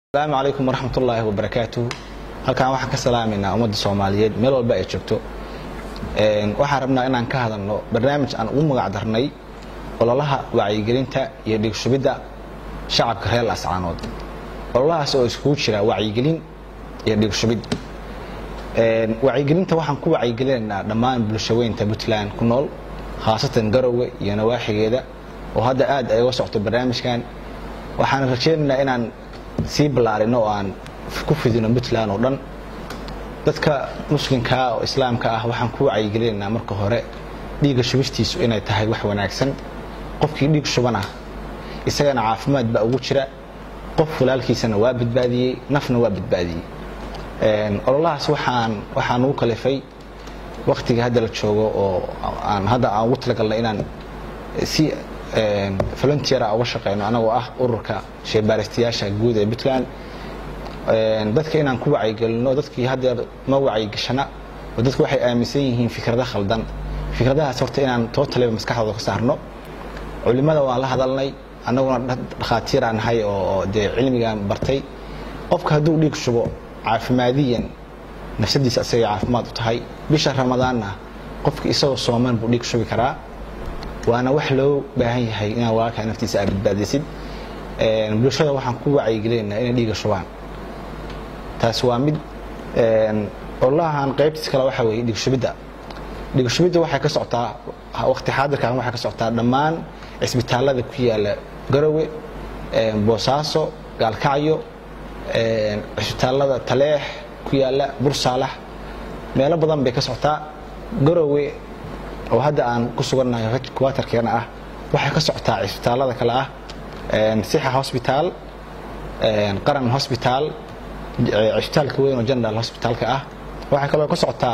asalaamu calaykum waraxmat ullaahi wabarakaatuh halkan waxaan ka salaamaynaa ummadda soomaaliyeed meel walba ay joogto waxaan rabnaa inaan ka hadalno barnaamij aan ugu magac darnay ololaha wacyigelinta iyo dhigshubidda shacabka reer laascaanood ololahaas oo iskugu jira wacyigelin iyo dhigshubid wacyigelinta waxaan ku wacyigelinaynaa dhammaan bulshaweynta puntland ku nool khaasatan garowe iyo nawaaxigeeda oo hadda aad ay uga socto barnaamijkan waxaan rajaynaynaa inaan sii ballaarino oo aan ku fidino puntland oo dhan dadka muslimkaa oo islaamka ah waxaan ku wacyigelinaynaa marka hore dhiigga shubistiisu inay tahay wax wanaagsan qofkii dhiig shubana isagana caafimaad baa ugu jira qof walaalkiisana waa badbaadiyey nafna waa badbaadiyey ololahaas waxaan waxaan ugu kalifay waktiga hadda la joogo oo aan hadda aan ugu talagalnay inaan si volunteera uga shaqeyno anagoo ah ururka sheebaaristayaasha guud ee puntland dadka inaan ku wacyigelino dadkii haddeer ma wacyigashana oo dadku waxay aaminsan yihiin fikrado khaldan fikradahaas horta inaan tootaliba maskaxdooda ka saarno culimada waan la hadalnay annaguna dhakhaatiir aan nahay oo dee cilmigaan bartay qofka hadduu dhiig shubo caafimaadiyan nafsadiisa asagay caafimaad u tahay bisha ramadaanna qofka isagoo sooman buu dhiig shubi karaa waana wax loo baahan yahay inaad walaalkaa naftiisa aad badbaadisid bulshada waxaan ku wacyigelinaynaa inay dhiiga shubaan taas waa mid ololahan qaybtiis kale waxa weeye dhiigshubidda dhiigshubidda waxay ka socotaa waqti xaadirkan waxay ka socotaa dhammaan cisbitaallada ku yaala garowe boosaaso gaalkacyo cisbitaallada taleex ku yaala bursaalax meelo badan bay ka socotaa garowe oo hadda aan ku sugannahay kuwatarkeena ah waxay ka socotaa cisbitaallada kale ah sixa hosbitaal qaran hosbitaal cisbitaalka weyn oo general hosbitaalka ah waxay kaloo ka socotaa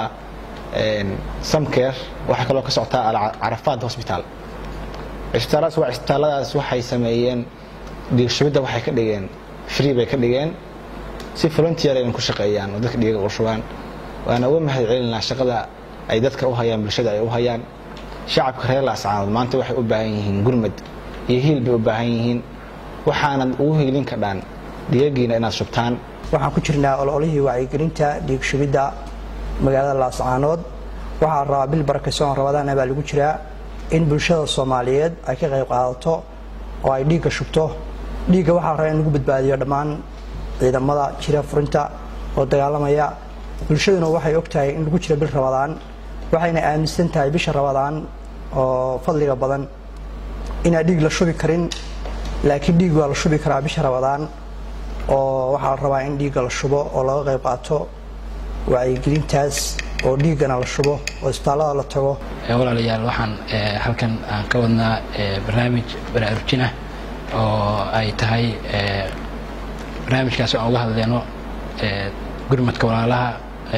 samker waxay kaloo ka socotaa alcarafaad hosbitaal cisbitaalladaas waa cisbitaalladaas waxay sameeyeen dhiigshubidda waxay ka dhigeen free bay ka dhigeen si volunteer ayna ku shaqeeyaan oo dadka dhiiga u shubaan waana uga mahad celinaa shaqada ay dadka u hayaan bulshada ay u hayaan shacabka reer laascaanood maanta waxay u baahan yihiin gurmad iyo hiil bay u baahan yihiin waxaanad ugu hiilin kadhaan dhigagiina inaad shubtaan waxaan ku jirnaa ololihii wacyigelinta dhiig shubidda magaalada laascaanood waxaa rabaa bil barakaysoon rabadaana baa lagu jiraa in bulshada soomaaliyeed ay ka qayb qaadato oo ay dhiigga shubto dhiigga waxaa rabaa in lagu badbaadiyo dhammaan ciidamada jira furinta oo dagaalamaya bulshaduna waxay og tahay in lagu jiro bil rabadaan waxayna aaminsan tahay bisha rabadaan oo fadliga badan inaan dhiig la shubi karin laakiin dhiig waa la shubi karaa bisha rabadaan oo waxaa la rabaa in dhiigga la shubo oo laga qayb qaato wacyigelintaas oo dhiiggana la shubo oo isbitaallada la tago walaalayaal waxaan halkan aan ka wadnaa barnaamij baraarujinah oo ay tahay barnaamijkaas aan uga hadleyno gurmadka walaalaha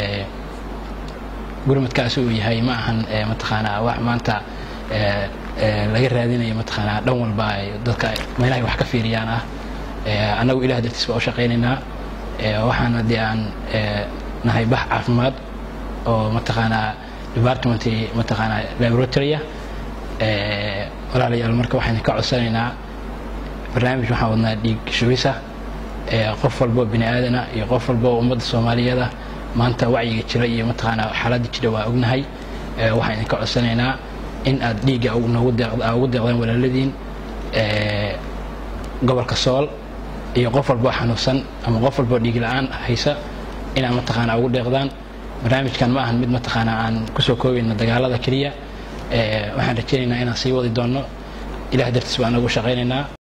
gurmadkaasi uu yahay ma ahan mataqaanaa wax maanta laga raadinayo mataqaanaa dhan walba ay dadka meelahay wax ka fiiriyaan ah annagu ilah dartiis baa u shaqaynaynaa waxaana dee aan nahay bax caafimaad oo mataqaanaa departmenty mataqaanaa laboratoria walaalayaal marka waxaan ka codsanaynaa barnaamij waxaan wadnaa dhiig shubisa qof walbo bini aadana iyo qof walbo ummadda soomaaliyeeda maanta wacyiga jira iyo mataqaanaa xaaladda jira waa ognahay waxaan idinka codsanaynaa in aad dhiigga ugu deeqdaan walaaladiin gobolka sool iyo qof walboo xanuunsan ama qof walboo dhiig la-aan haysa inaad mataqaanaa ugu deeqdaan barnaamijkan ma ahan mid mataqaanaa aan kusoo koobayno dagaalada keliya waxaan rajaynaynaa inaan sii wadi doonno ilah dartiis baan nagu shaqaynaynaa